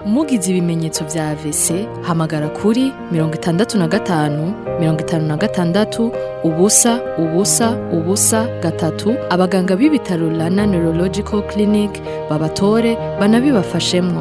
mugize ibimenyetso vya AVC hamagara kuri mirongo itandatu na gatanu mirongo itanu na gatandatu ubusa ubusa ubusa gatatu abaganga b'ibitaro Rana Neurological Clinic babatore banabibafashemwo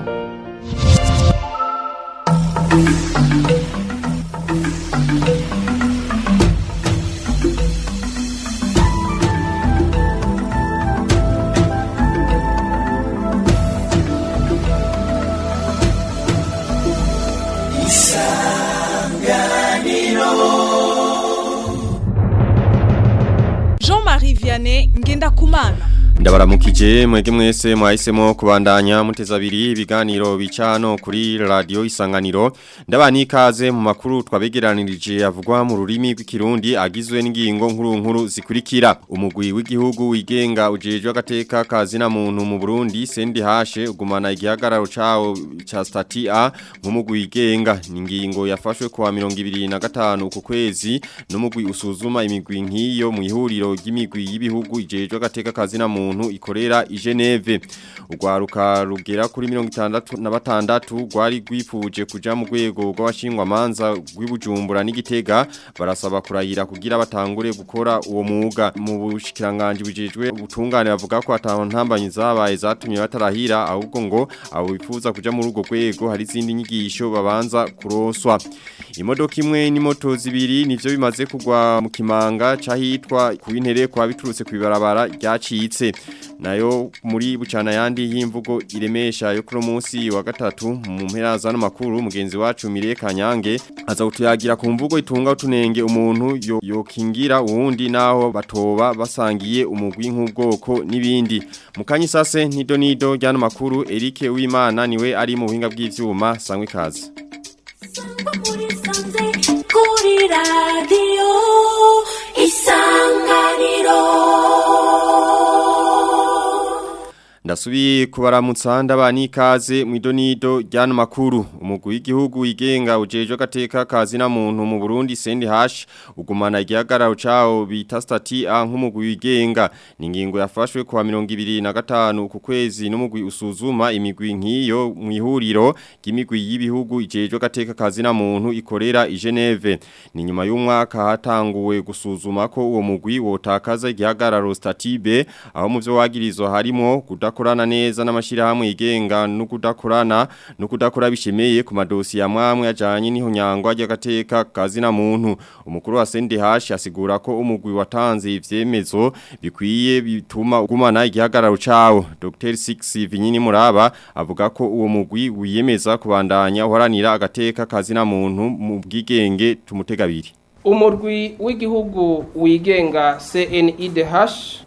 Jean-Marie Vianney Ngendakumana Ndabaramukije mwege mwese mwahisemo kubandanya muteza abiri ibiganiro bicano kuri radio isanganiro ndabani ikaze mu makuru twabegeranirije avugwa mu rurimi rw'ikirundi agizwe n'ingingo nkuru nkuru zikurikira umugwi w'igihugu wigenga ujejwe agateka kazina muntu mu Burundi sendi hashe ugumana igihagararo cawo ca stati A nk'umugwi wigenga ni ingingo yafashwe kwa 2025 ku kwezi n'umugwi usuzuma imigwi nk'iyo mu ihuriro ry'imigwi y'ibihugu ijejwe agateka kazina muntu muntu ikorera i Geneve ugwaruka rugera kuri 66 gwari gwifuje kuja mu rwego rw'abashingwa manza rw'ibujumbura n'igitega barasaba kurayira kugira batangure gukora uwo mwuga mu bushikiranganje bujejwe ubutungane bavuga ko ataho ntambanyi zabaye zatumye batarahira ahubwo ngo abo bifuza kuja muri urwo rwego hari izindi nyigisho babanza kuroswa imodoka imwe n'imoto zibiri nivyo bimaze kugwa mu kimanga cahitwa ku intere kwa biturutse kwibarabara ryacitse nayo muri bucana yandi y'imvugo iremesha yo kuri munsi wa gatatu mu mpera za makuru mugenzi wacu Mire Kanyange aza kutuyagira ku mvugo itunga utunenge umuntu yo yokingira uwundi naho batoba basangiye umugwi nk'ubwoko n'ibindi mukanyi sase nido nido ryano makuru Eric Uwimana niwe ari mu buhinga bw'ivyuma sangwe kazi kuri radiyo isanganiro Ndasubiye kubaramutsa ndabani ikaze mu idonido ryano makuru umugwi w'igihugu wigenga ujejwe agateka kazi na muntu mu Burundi sendi hash ugumana igihagararo cawo bita stati A nk'umugwi wigenga ni ingingo yafashwe kwa 2025 ku kwezi n'umugwi usuzuma imigwi nk'iyo mu ihuriro ry'imigwi y'ibihugu ijejwe agateka kazi na muntu ikorera i Geneve ni nyuma y'umwaka hatanguwe gusuzuma ko uwo mugwi wotakaza igihagararo stati B aho mu byo wagirizwa harimo kuda kudakorana neza n'amashirahamwe yigenga no kudakorana no kudakora bishemeye ku madosi ya mwamwe ajanye n'ihonyangwa ry'agateka kazi na muntu umukuru wa CNDH asigura ko umugwi watanze ivyemezo bikwiye bituma ugumana igihagararo cawo Dr Six Vinyini Muraba avuga ko uwo mugwi wiyemeza kubandanya uharanira agateka kazi na muntu mu bwigenge tumutegabiri umurwi w'igihugu wigenga CNIDH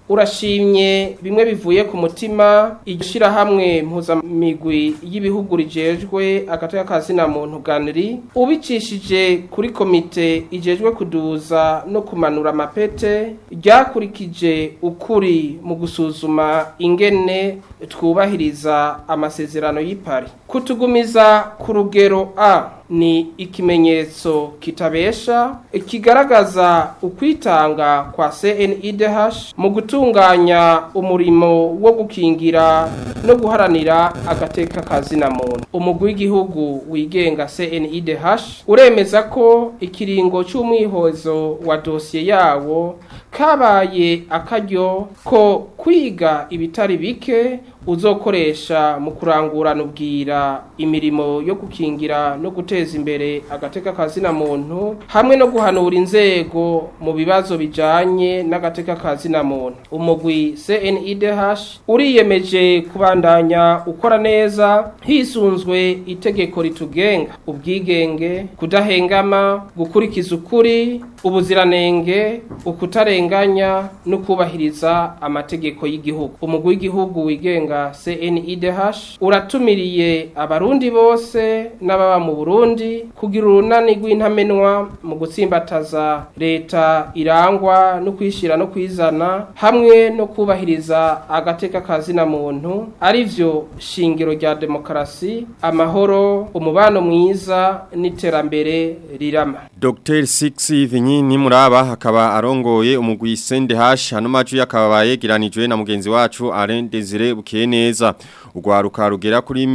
urashimye bimwe bivuye ku mutima igishira hamwe mpuzamigwi y'ibihugu rijejwe agateka kazina muntu ganiri ubicishije kuri komite ijejwe kuduza no kumanura amapete ryakurikije ukuri mu gusuzuma ingene twubahiriza amasezerano y'ipari kutugumiza ku rugero A ni ikimenyetso kitabesha kigaragaza ukwitanga kwa CNIDH mu gutunganya umurimo wo gukingira no guharanira agateka kazina muntu umugwi w'igihugu wigenga CNIDH uremeza ko ikiringo cy'umwihozo wa dosiye yawo kabaye akaryo ko kwiga ibitari bike uzokoresha mu kurangurana ubwira imirimo yo gukingira no guteza imbere agateka kazina muntu hamwe no guhanura inzego mu bibazo bijanye n'agateka kazina muntu umugwi CNIDH uriyemeje kubandanya ukora neza hisunzwe itegeko ritugenga ubwigenge kudahengama gukurikiza ukuri ubuziranenge ukutarenganya no kubahiriza amategeko y'igihugu umugwi w'igihugu wigenga CNIDH uratumiriye abarundi bose n'ababa mu Burundi kugira urunani rw'intamenwa mu gutsimbataza leta irangwa no kwishira no kwizana hamwe no kubahiriza agateka kazina muntu arivyo shingiro rya demokarasi amahoro umubano mwiza n'iterambere rirama Dr. Six Vinyini Muraba hakaba arongoye umugwi mugwi CNDH hano maju yakaba yegeranijwe na mugenzi wacu Alain Desire Bukeneza ugwaruka rugera kuri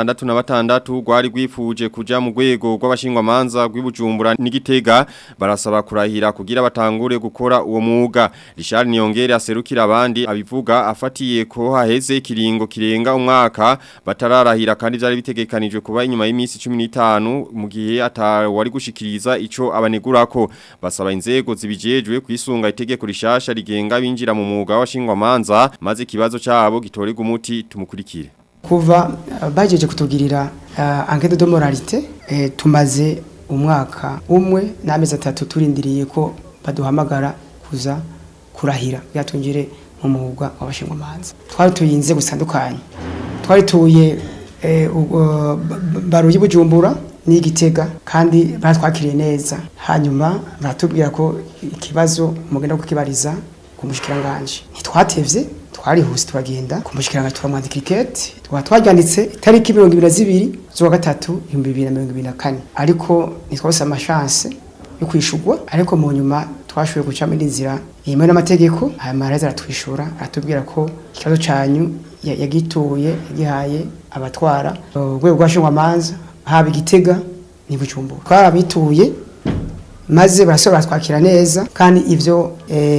66 rwari rwifuje kuja mu rwego rw'abashingwa manza rw'ibujumbura n'igitega barasaba kurahira kugira batangure gukora uwo mwuga Richard Niyongere aserukira abandi abivuga afatiye ko haheze ikiringo kirenga umwaka batararahira kandi byari bitegekanijwe kuba inyuma y'iminsi 15 mu gihe atawari gushikiriza ico abanegurako basaba inzego zibijejwe kwisunga itegeko rishasha rigenga binjira mu mwuga w'abashingwa manza maze ikibazo cyabo gitorega umuti tumukurikire kuva uh, bajeje kutugirira uh, enquête de moralité eh, tumaze umwaka umwe n'amezi atatu turindiriye ko baduhamagara kuza kurahira byatungire mu mwuga w'abashingwa manza twari tuyinze gusandukanye twari tuye eh, uh, baruye bujumbura n'igitega kandi baratwakiriye neza hanyuma baratubwira ko ikibazo mugenda kukibariza ku mushikiranganje ntitwatevye twarihuse turagenda ku mushikiranganje turamwandika ikete tukaba twaryanditse itariki mirongo ibiri na zibiri z'uwa gatatu ibihumbi bibiri na mirongo ibiri na kane ariko ntitwabose amashance yo kwishurwa ariko mu nyuma twashoboye gucamo indi nzira yemewe n'amategeko hanyuma araheza aratwishura aratubwira ko ikibazo canyu yagituye yagihaye abatwara urwego rw'abashingwamanza haba igitega ni bujumbura twarabituye maze barasubira twakira neza kandi ivyo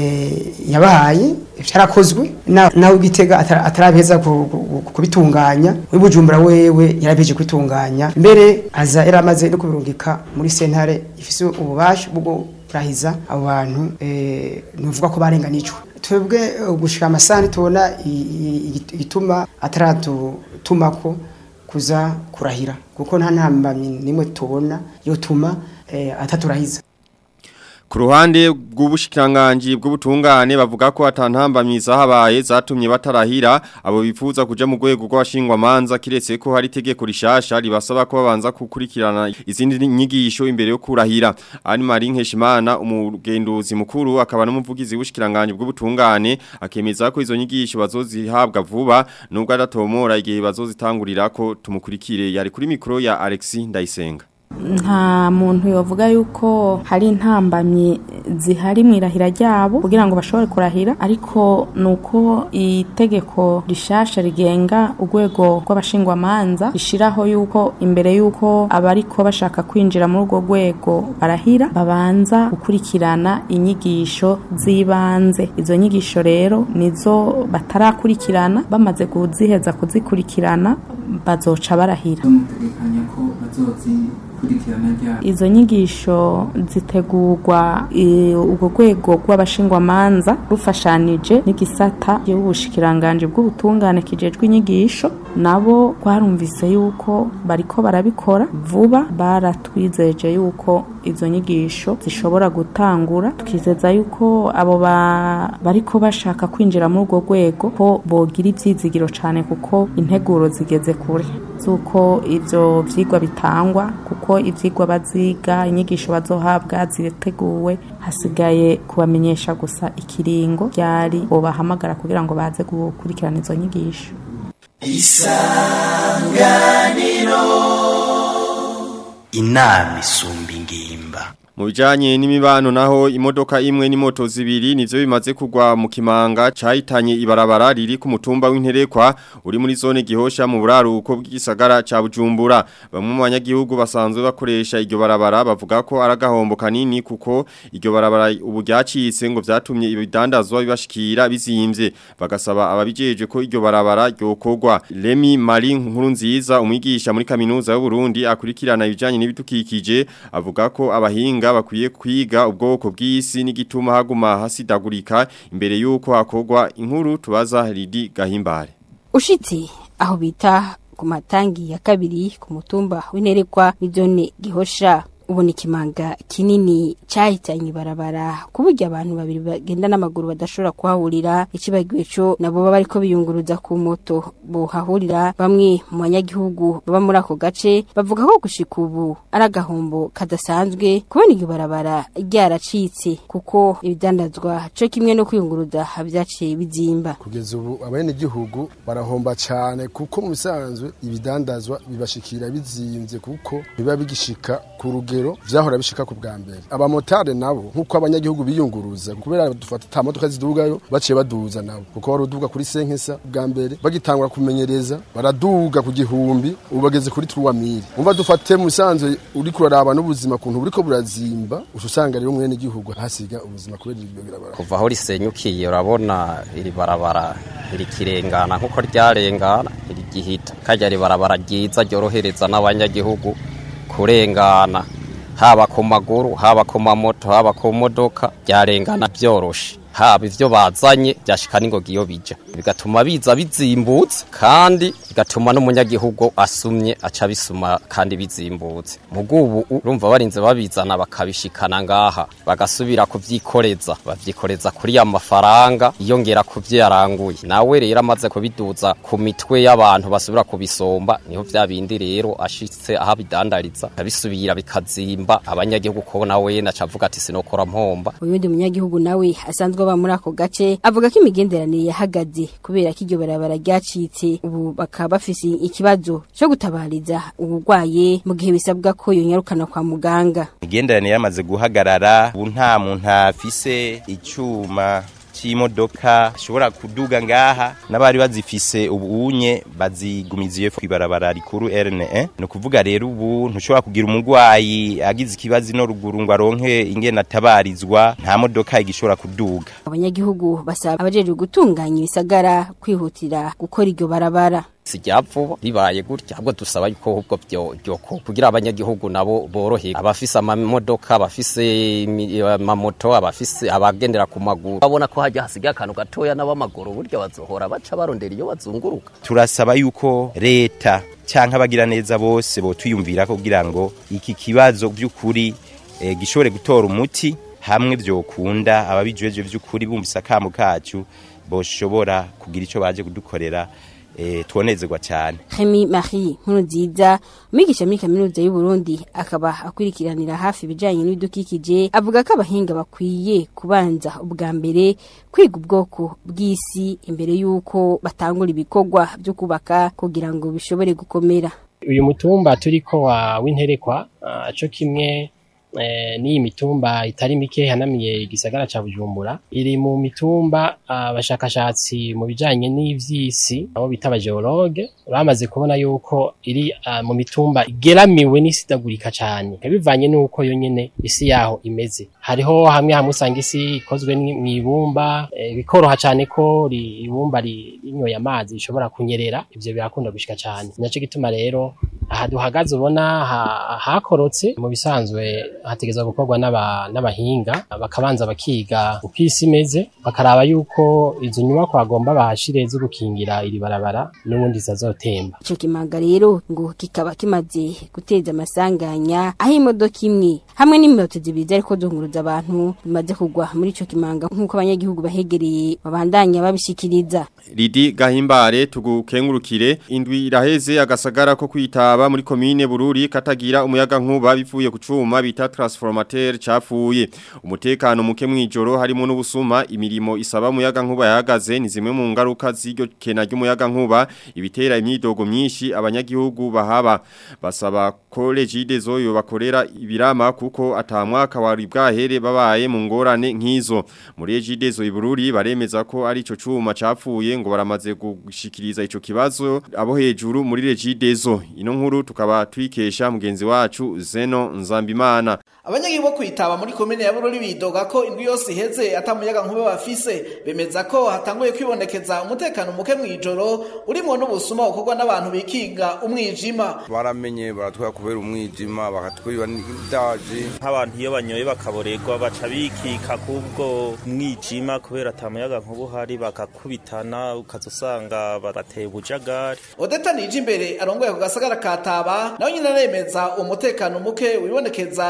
yabahaye byarakozwe nawe igitega atarabeza kubitunganya wibujumbura wewe yarabeje kwitunganya mbere aza yaramaze no kubirungika muri sentare ifise ububasha bwo kurahiza abo bantu nuvuga ko barenganijwe twebwe gushika amasani tubona igituma ataradutumako kuza kurahira kuko nta ntambamyi nimwe tubona yotuma ataturahiza Ku ruhande rw'ubushikiranganje bw'ubutungane bavuga ko atantambamyi zahabaye zatumye batarahira abo bifuza kuja mu rwego rw'abashingwa manza kiretse ko hari itegeko rishasha ribasaba ko babanza gukurikirana izindi nyigisho imbere yo kurahira Ani Marie Nkeshimana umugenduzi mukuru akaba n'umuvugizi w'ubushikiranganje bw'ubutungane akemeza ko izo nyigisho bazozihabwa vuba nubwo adatomora igihe bazozitangurira ko tumukurikire yari kuri mikro ya Alexis Ndayisenga nta muntu yovuga yuko hari intambamyi zihari mu irahira ryabo kugira ngo bashobore kurahira ariko nuko itegeko rishasha rigenga urwego rw'abashingwamanza rishiraho yuko imbere yuko abariko bashaka kwinjira muri urwo rwego barahira babanza gukurikirana inyigisho z'ibanze izo nyigisho rero nizo batarakurikirana bamaze kuziheza kuzikurikirana bazoca barahira izo nyigisho zitegurwa urwo rwego rw'abashingwamanza rufashanije n'igisata y'ubushikiranganje bw'ubutungane kijejwe inyigisho nabo rwarumvise yuko bariko barabikora vuba baratwizeje yuko izo nyigisho zishobora gutangura twizeza yuko abo bariko bashaka kwinjira muri urwo rwego ko bogira ivyizigiro cane kuko integuro zigeze kure z'uko ivyo vyigwa bitangwa kuko ivyigwa baziga inyigisho bazohabwa ziteguwe hasigaye kubamenyesha gusa ikiringo ryari bobahamagara kugira ngo baze gukurikirana izo nyigisho isanganiro inama isumba ingimba Mu bijanye n'imibano naho imodoka imwe n'imoto zibiri nivyo bimaze kugwa mu kimanga cahitanye ibarabara riri ku mutumba w'interekwa uri muri zone gihosha mu buraruko bw'igisagara ca Bujumbura bamwe mu banyagihugu basanzwe bakoresha iryo barabara bavuga ko aragahombo kanini kuko iryo barabara ubu ryacitse ngo vyatumye ibidandazwa bibashikira bizimvye bagasaba ababijeje ko iryo barabara ryokorwa Remy Marie nkuru nziza umwigisha muri kaminuza y'u Burundi akurikirana ibijanye n'ibitukikije avuga ko abahinga bakwiye kwiga ubwoko bw'isi n'igituma haguma hasidagurika imbere yuko hakogwa inkuru tubaza Lidi Gahimbare ushitse aho bita ku matangi ya kabiri ku mutumba w'interekwa n'izone gihosha ubona ikimanga kinini cyahitanye ibarabara ku buryo abantu babiri bagenda n'amaguru badashobora kuhahurira ikibagiwe cyo nabo baba bariko biyunguruza ku moto bohahurira bamwe mu banyagihugu baba muri ako gace bavuga ko gushika ubu ari agahombo kadasanzwe kubona iryo barabara ryaracitse kuko ibidandazwa co kimwe no kwiyunguruza vyaciye bizimba kugeza ubu abenegihugu barahomba cyane kuko mu bisanzwe ibidandazwa bibashikira bizimvye kuko biba bigishika ku rugero rugero vyahora bishika ku bwa mbere abamotari nabo nk'uko abanyagihugu biyunguruza kubera dufata ata modoka zidugayo baciye baduza nabo kuko wari uduga kuri senkesa bwa mbere bagitangura kumenyereza baraduga ku gihumbi ubu bageze kuri turuwa miri umva dufate mu bisanzwe uri kuraraba n'ubuzima kuntu buriko burazimba uca usanga rero mwene igihugu hasiga ubuzima kubera iryo birabara kuva aho risenyukiye urabona iri barabara irikirengana nk'uko ryarengana irigihita kajya ribarabara ryiza ryorohereza n'abanyagihugu kurengana haba ku maguru haba ku mamoto haba ku modoka ryarengana byoroshe haba ivyo bazanye byashika n'ingoga iyo bija bigatuma biza bizimbutse kandi bigatuma n'umunyagihugu asumye aca bisuma kandi bizimbutse mugubu urumva barinze babizana bakabishikana ngaha bagasubira kuvyikoreza bavyikoreza kuri ya mafaranga iyongera kuvyo yaranguye nawe rero amaze kubiduza ku mitwe y'abantu basubira kubisomba niho vya bindi rero ashitse aho bidandariza abisubira bikazimba abanyagihugu ko nawe nacavuga ati sinokora mpomba uyundi munyagihugu nawe asanzwe aba muri ako gace avuga ko imigenderanire yahagaze kubera ko iryo barabara ryacitse ubu bakaba bafise ikibazo cyo gutabariza uburwaye mu gihe bisabwa ko yonyarukana kwa muganga imigenderanire yamaze guhagarara ubu nta muntu afise icyuma c'imodoka ishobora kuduga ngaha n'abari bazifise ubunye bazigumiziye kwibarabara rikuru RN1 no kuvuga rero ubu ntushobora kugira umurwayi agize ikibazo no ruguru ngo aronke ingene atabarizwa nta modoka igishobora kuduga abanyagihugu basaba abajejwe gutunganya ibisagara kwihutira gukora iryo barabara sijya vuba ribaye gutya ahubwo dusaba yuko ahubwo byoko kugira abanyagihugu nabo borohe abafise amamodoka abafise amamoto abafise abagendera ku maguru babona ko hajya hasigaye akantu gatoya n'abamaguru burya bazohora baca barondera iyo bazunguruka turasaba yuko leta canke abagira neza bose botwiyumvira kugira ngo iki kibazo by'ukuri eh, gishobore gutora umuti hamwe vyokunda ababijejwe vy'ukuri bumvise akamu kacu boshobora kugira ico baje kudukorera eh, twonezerwa cyane Hemi Marie Nkurunziza umwigisha muri kaminuza y'u Burundi akaba akwirikiranira hafi ibijanye n'ibidukikije avuga ko abahinga bakwiye kubanza ubwa mbere kwiga ubwoko bw'isi imbere y'uko batangura ibikorwa byo kubaka kugira ngo bishobore gukomera uyu mutumba turiko wa w'interekwa uh, co kimwe n'iyi mitumba itari mike hanamiye igisagara ca Bujumbura iri mu mitumba abashakashatsi mu bijanye n'ivy'isi abo bita abageologe bamaze kubona yuko iri mu mitumba igeramiwe n'isidagurika cane bivanye n'uko yo nyene isi yaho imeze hariho hamwe hamwe usanga isi ikozwe mw'ibumba bikoroha cane ko ibumba rinyoye amazi rishobora kunyerera ivyo birakunda gushika cane naco gituma rero aha duhagaze ubona hakorotse mu bisanzwe hategezwa gukorwa n'abahinga bakabanza bakiga uko isi imeze bakaraba yuko izo nyubako bagomba bahashire zo gukingira iri barabara n'ubundi zizazotemba ico kimanga rero ngo kikaba kimaze guteza amasanganya aho imodoka imwe hamwe n'imoto zibiri zariko zunguruza abantu bimaze kugwa muri ico kimanga nk'uko abanyagihugu bahegereye babandanya babishikiriza Lidi gahimbare tugukengurukire indwi iraheze agasagara ko kwitaba muri komine Bururi katagira umuyaga nkuba bivuye ku cuma bita transformateur cafuye umutekano muke mwijoro harimo n'ubusuma imirimo isaba umuyaga nkuba yahagaze ni zimwe mu ngaruka z'iryo kena ry'umuyaga nkuba ibitera imyidogo myinshi abanyagihugu bahaba basaba ko legide zoyo bakorera ibirama kuko atamwaka wari bwahere babaye mu ngorane nk'izo muri legide zo ibururi baremeza ko ari ico cuma cafuye ngo baramaze gushikiriza ico kibazo abo hejuru muri legide zo ino nkuru tukaba twikesha mugenzi wacu Zeno Nzambimana abanyagihugu bo kwitaba muri komine ya Bururi bidoga ko indwi yose iheze atamuyaga nkuba bafise bemeza ko hatanguye kwibonekeza umutekano muke mwijoro urimo n'ubusuma bukorwa n'abantu bikinga umwijima baramenye baratwara kubera umwijima bakatwiba n'ibyaji nk'abantu iyo banyoye bakaborerwa baca bikika kubwo mwijima kubera atamuyaga nkuba uhari bakakubitana ukazusanga barateye ubujagari Odeta nije imbere arongoye ku gasagara kataba nawe nyine aremeza umutekano muke wibonekeza iyo hata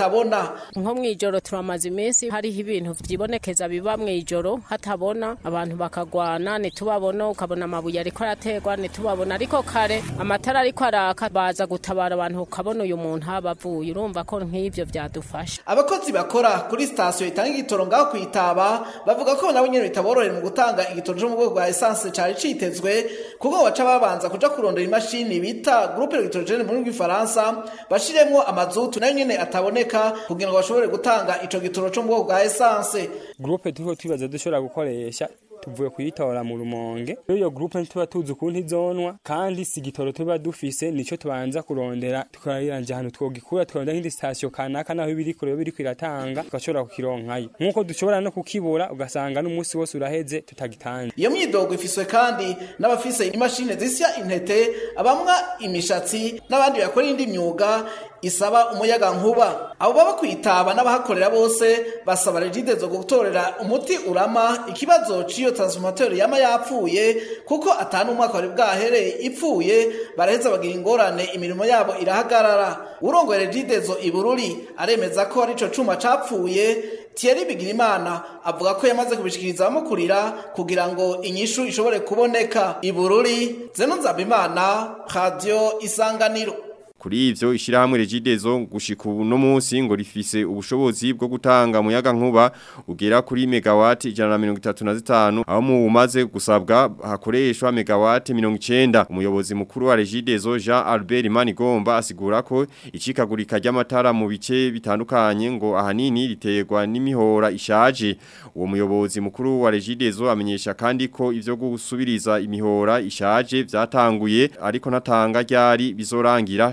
hatabona nko mw'ijoro turamaze iminsi hariho ibintu vyibonekeza biba mw'ijoro hatabona abantu bakagwana ntitubabona ukabona amabuye ariko araterwa ntitubabona ariko kare amatara ariko araka baza gutabara abantu ukabona uyu muntu haba avuye urumva ko nk'ivyo vyadufasha abakozi bakora kuri sitasiyo itanga igitoro ngaho kwitaba bavuga ko nabo nyene bitaborohera mu gutanga igitoro co mu bwoko bwa esanse cari citezwe kuko baca babanza kuja kurondera imashini bita groupe electrogene mu rurimi rw'ifaransa bashiremwo amazutu nayo nyene ataboneka kugira ngo bashobore gutanga ico gitoro co mu bwoko bwa esanse gurupe turiho twibaza dushobora gukoresha tuvuye kuyitora mu rumonge rero iyo gurupe ntituba tuzi ukuntu izonwa kandi si igitoro tuba dufise nico tubanza kurondera tukariranje ahantu twogikura tukarondera nk'indi sitasiyo kanaka naho ibiri kure yo biriko iratanga tugashobora kukironkayo nk'uko dushobora no kukibura ugasanga n'umunsi wose uraheze tutagitanze iyo myidogo ifiswe kandi n'abafise imashini zisya intete abamwa imishatsi n'abandi bakora indi myuga isaba umuyaga nkuba abo baba kwitaba n'abahakorera bose basaba regide zo gutorera umuti urama ikibazo c'iyo transformateur yama yapfuye kuko atanu umwaka wari bwahereye ipfuye baraheza bagira ingorane imirimo yabo irahagarara urongoye regide zo ibururi aremeza ko ari ico cuma capfuye Thierry Bigirimana avuga ko yamaze kubishikiriza abamukurira kugira ngo inyishu ishobore kuboneka ibururi Zeno Nzabimana Radio Isanganiro Kuri ivyo ishirahamwe regidezo gushika uno munsi ngo rifise ubushobozi bwo gutanga muyaga nkuba ugera kuri megawati 135 aho mu umaze gusabwa hakoreshwa megawati 90 umuyobozi mukuru wa regidezo Jean Albert Manigomba asigura ko icikagurika ry'amatara mu bice bitandukanye ngo ahanini riterwa n'imihora ishaje uwo muyobozi mukuru wa regidezo amenyesha kandi ko ivyo gusubiriza imihora ishaje vyatanguye ariko natanga ryari bizorangira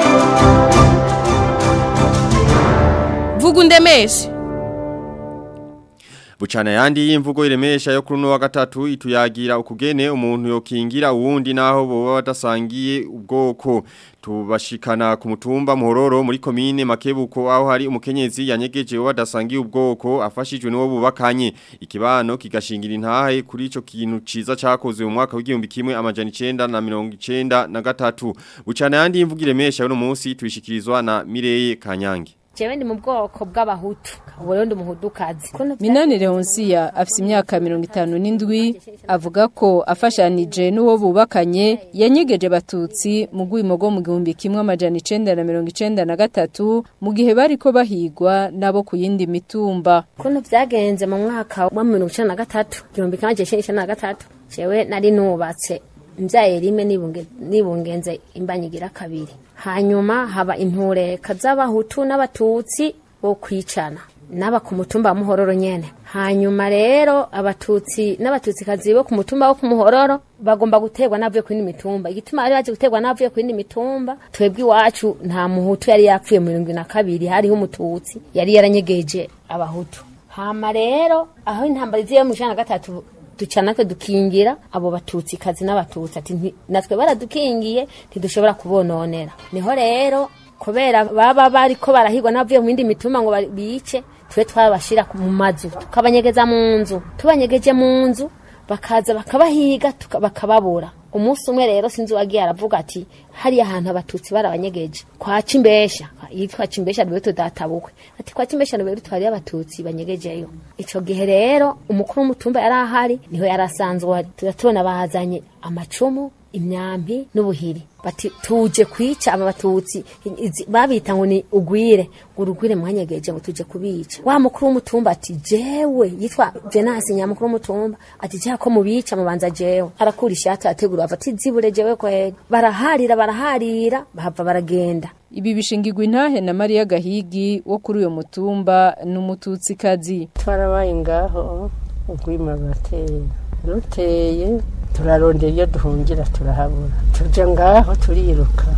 vuga undemeshe Buchana yandi y'imvugo iremesha yo kuri no wa gatatu ituyagira ukugene umuntu yokingira uwundi naho boba badasangiye ubwoko tubashikana ku mutumba muhororo muri komine makebuko aho hari umukenyezi yanyegeje wadasangiye ubwoko afashijwe n'uwo bubakanye ikibano kigashingira intahe kuri ico kintu ciza cakozwe mu mwaka w'igihumbi kimwe amajana 9 na 93 bucana yandi y'imvugo iremesha yo no munsi tuyishikirizwa na Mireye Kanyange jewe ndi mu bwoko bw'abahutu ubu rero ndi umuhudukazi minani leonsiya afite imyaka mirongo itanu n'indwi avuga ko afashanije n'uwo bubakanye yanyegeje abatutsi mu rwimo rwo mu gihumbi kimwe amajana icenda na mirongo icenda na gatatu mu gihe bariko bahigwa nabo ku yindi mitumba ukuntu vyagenze mu mwaka wa mirongo icenda na gatatu igihumbi kimwe amajana icenda na gatatu jewe nari nubatse mbyaye rimwe nibunge- nibungenze imbanyigira kabiri hanyuma haba intureka z'abahutu n'abatutsi bo kwicana n'aba ku mutumba wa muhororo nyene hanyuma rero abatutsi n'abatutsikazi bo ku mutumba wo ku muhororo bagomba guterwa n'avuye ku yindi mitumba igituma bari baje guterwa n'avuye ku yindi mitumba twebwe iwacu nta muhutu yari yapfuye mu mirongo na kabiri hariho umututsi yari yaranyegeje abahutu hama rero aho intambara iziye mu ijana na gatatu duca natwe dukingira abo batutsi kazi n'abatutsi ati "Nti- natwe baradukingiye ntidushobora kubononera niho rero kubera baba bariko barahigwa n'abavuye mu yindi mituma ngo bari- bice twe twabashira ku- mu mazu tukabanyegeza mu nzu tubanyegeje mu nzu bakaza bakabahiga tuka- bakababura umunsi umwe rero sinzi uwagiye aravuga ati hariya ahantu abatutsi barabanyegeje kwa cimbesha yitwa cimbesha niwe tudatabukwe ati kwa cimbesha niwe twari abatutsi banyegejeyo ico gihe rero umukuru w'umutumba yari ahari niho yarasanzwe ari turatubona bazanye amacumu imyambi n'ubuhiri bati tuje kwica aba batutsi izi- babita ngo ni ugwire ngo urugwire mwanyegeje ngo tuje kubica wa mukuru w'umutumba ati jewe yitwa venasi nyamukuru w'umutumba ati jewe ko mubica mubanza jewe arakura ishati ategura ava ati zibure jewe kweri baraharira baraharira bahava baragenda ibi bishingirwa intahe na Maria Gahigi wo kuri uyo mutumba n'umututsikazi twarabaye ngaho urwima rurateye ruteye turarondera iyo duhungira turahabura tuja ngaho turiruka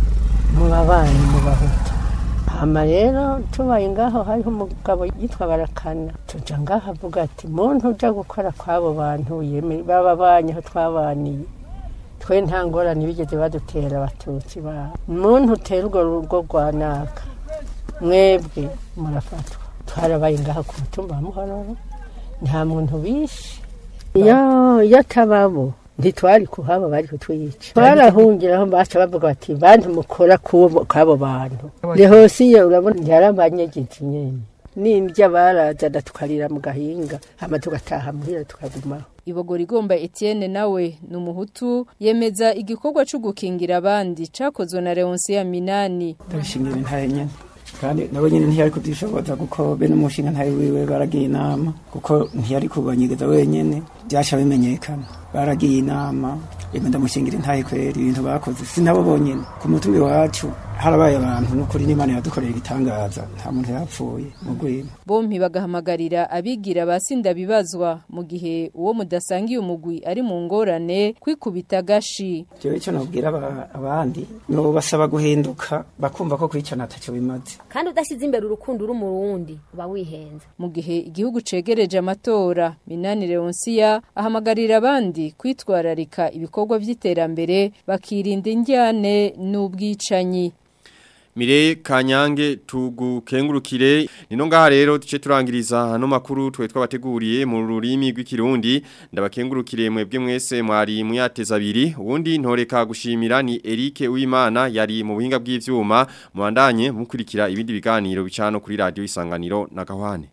mu babanyi mu bahutu hama rero tubaye ngaho hariho umugabo yitwa barakana tuja ngaho avuga ati muntu uja gukora kw'abo bantu yeme baba banyi aho twabaniye twe nta ngorane bigeze badutera abatutsi babo muntu utera urwo rugo rwa naka mwebwe murafatwa twarabaye ngaho ku mutumba wa muhororo nta muntu bishe iyo iyo atababo ntitwari kuhaba bari kutwica twarahungiraho baca bavuga bati bantu mukora kubo kabo bantu rehosiye urabona ntiyaramanyegetse nyene n'indya barazana tukarira mu gahinga hama tugataha muhira tukagumaho Ibogora igomba Etienne nawe ni umuhutu yemeza igikorwa cyo gukingira abandi cakozwe na Leonce Minani ndabishimira intahe nyene kandi nabo nyene ntiyari kubyishoboza kuko be n'umushinga ntahe wiwe baragiye inama kuko ntiyari kubanyegeza wenyene byasha bimenyekana baragiye inama yemwe ndamushingira intahe kweri ibintu bakoze sinabo bonyene ku mutumbi wacu harabaye abantu n'ukuri n'imana yadukoreye igitangaza nta muntu yapfuye mu rwimo bompi bagahamagarira abigira basinda bibazwa mu gihe uwo mudasangiye umugwi ari mu ngorane kwikubita gashi jewe icyo nabwira aba- abandi no basaba guhinduka bakumva ko kwicana ataco bimaze kandi udashyize imbere urukundo uri umurundi uba wihenze mu gihe igihugu cegereje amatora Minani Leoncia ahamagarira abandi kwitwararika ibikorwa vy'iterambere bakirinda injyane n'ubwicanyi Mire kanyange tugukengurukire nino ngaha rero tuce turangiriza hano makuru twe twabateguriye mu rurimi rw'ikirundi ndabakengurukire mwebwe mwese mwari muyateza abiri ubundi ntoreka gushimira ni Eric Uwimana yari mu buhinga bw'ivyuma muandanye mukurikira ibindi biganiro bicano kuri radio isanganiro na gahwane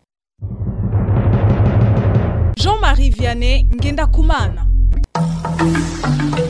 Jean-Marie Vianney Ngenda Kumana